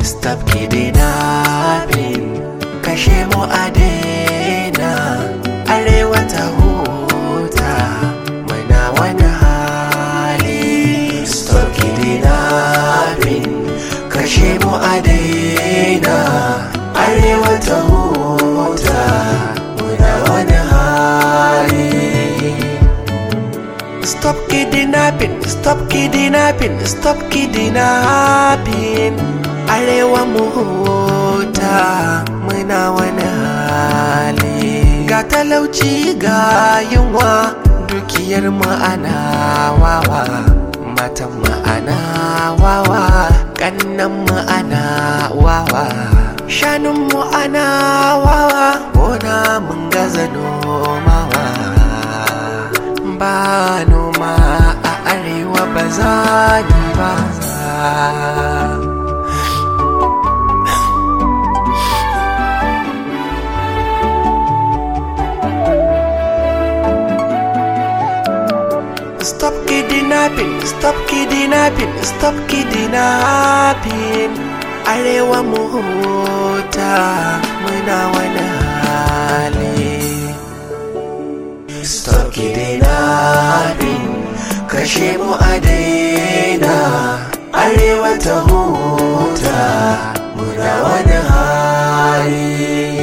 Stop kidnapping kashe mu a daina arewa ta huta muna wani hali Stop kidnapping kashe mu a daina arewa ta huta muna wani hali Stop kidnapping, stop kidnapping, stop kidnapping. Arewa mu huta muna wani hali. Ga talauci ga yunwa dukiyar ma'ana wawa. Matan ma'ana wawa, ƙannan ma'ana wawa. Shanun ana wawa, gona mun gaza nomawa. ba noma a arewa ba za ni ba Stop kidnapping, stop kidnapping, stop kidnapping Arewa mu huta muna wani hali Stop kidnapping kashe mu a daina arewa ta huta muna wani hali